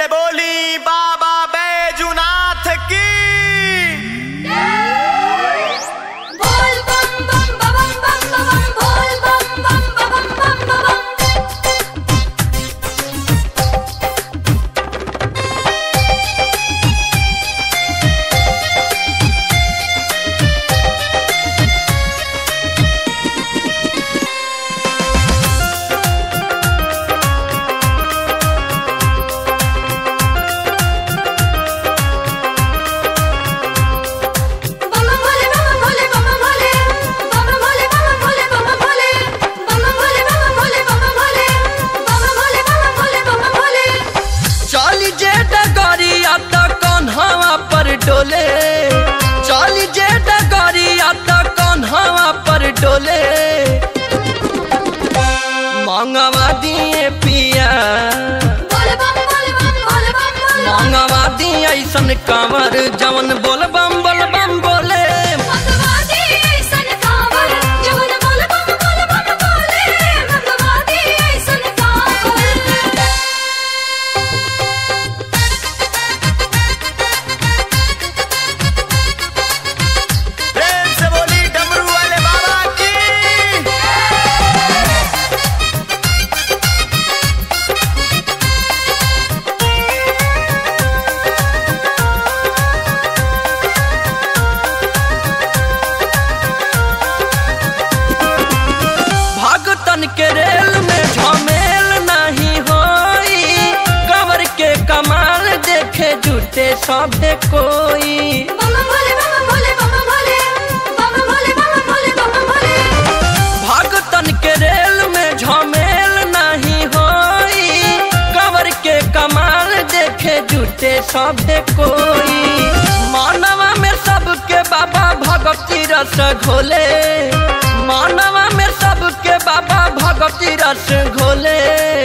से बोली बाबा बैजुनाथ की बोल बम बम बम बम बम बोल बम बम बम बम बम बम भोले बम भोले बम भोले बम भोले बम भोले बम भोले बम भोले बम भोले बम भोले बम भोले बम भोले बम भोले चली जे डगरिया त कन्हवा पर डोले चली जे डगरिया त कन्हवा पर डोले मंगवा दिए पिया बोल बम बोल बम बोल बम बोल मंगवा दिए ऐसन कंवर जवन बोल बम बोल बम बोले भगवादी ऐसन कांवर जवन बोल बम बोल बम बोले भगवादी ऐसन कांवर प्रेम से बोली डमरू वाले बाबा की भगतन के रेल में झमेल नहीं होई कंवर के कमाल देखे जुटे सभे कोई बम भोले बम भोले बम भोले बम भोले बम भोले बम भोले भगतन के रेल में झमेल नहीं होई कंवर के कमाल देखे जुटे सभे कोई मानवा में सबके बाबा भगवती रस घोले मानवा में सबके बाबा भगवती रस घोले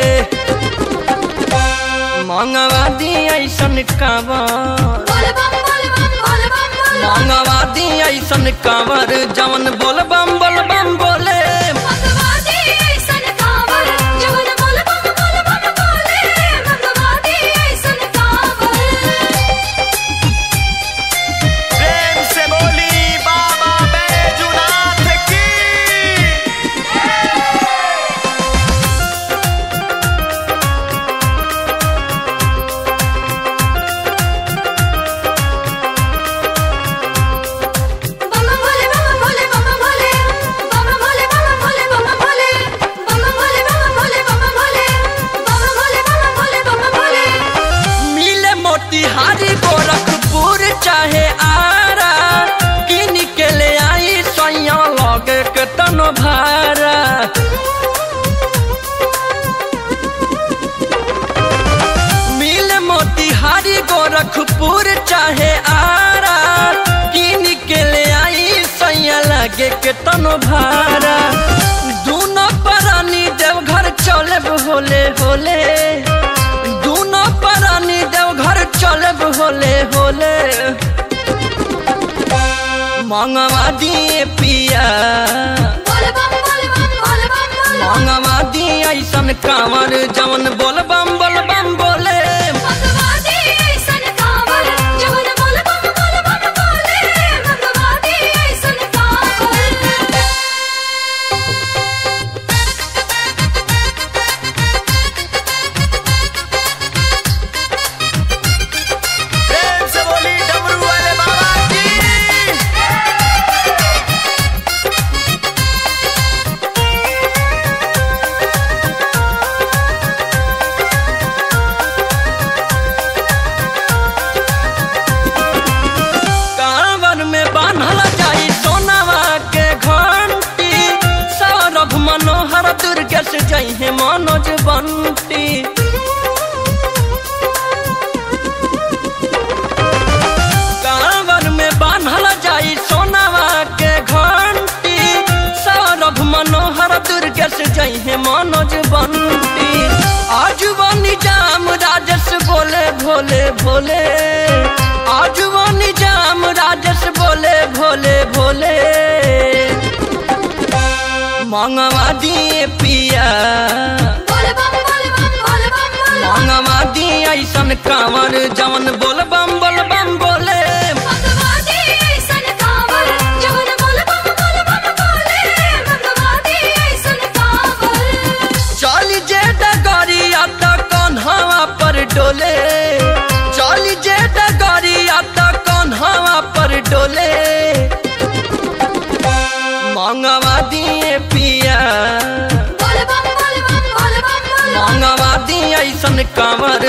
मंगवा दी ऐसन कांवर बोल बम बोल बम बोल बम बोल मंगवा दी ऐसन कांवर जवन बोल बम बोल बम बोले भगवादी ऐसन कांवर जवन बोल बम बोल बम बोले भगवादी ऐसन कांवर प्रेम से बोली बाबा बैजुनाथ की बम भोले बम भोले बम भोले बम भोले बम भोले बम भोले बम भोले बम भोले बम भोले बम भोले बम भोले बम भोले मिले मोतिहारी गोरखपुर चाहे आरा किन के ले आई सैया लगे के तनो भारा मिले मोतिहारी गोरखपुर चाहे आरा किन के ले आई सैया लगे के तनो भारा दूनो परानी देवघर चले होले होले दूनो परानी देवघर चले होले होले मंगवा दिए पिया बोल बम बोल बम बोल बम बोल मंगवा दिए ऐसन कांवर जवन बोल बम बोल बम बोले भगवादी ऐसन कांवर जवन बोल बम बोल बम बोले भगवादी ऐसन कांवर प्रेम से बोली डमरू वाले बाबा की कांवर में बांधल जाई सोनावा के घंटी सौरभ मनोहर दुर्गे से जई है मनोज बंटी कांवर में बांधल जाई सोनावा के घंटी सौरभ मनोहर दुर्गे से जई है मनोज बंटी आज वो निजाम राजस बोले भोले भोले आज वो निजाम राजस बोले भोले भोले मंगवा दिए पिया बोल बम बोल बम बोल बम बोल मंगवा दिए ऐसन कांवर जवन बोल बम बोल बम बोले मंगवाती ऐसन कांवर जवन बोल बम बोल बम बोले मंगवाती ऐसन कांवर चली जे डगरिया त कन्हवा पर डोले चली जे डगरिया त कन्हवा पर डोले मंगवा दिए पिया बोल बम बोल बम बोल बम बोल मंगवा दिए ऐसन कांवर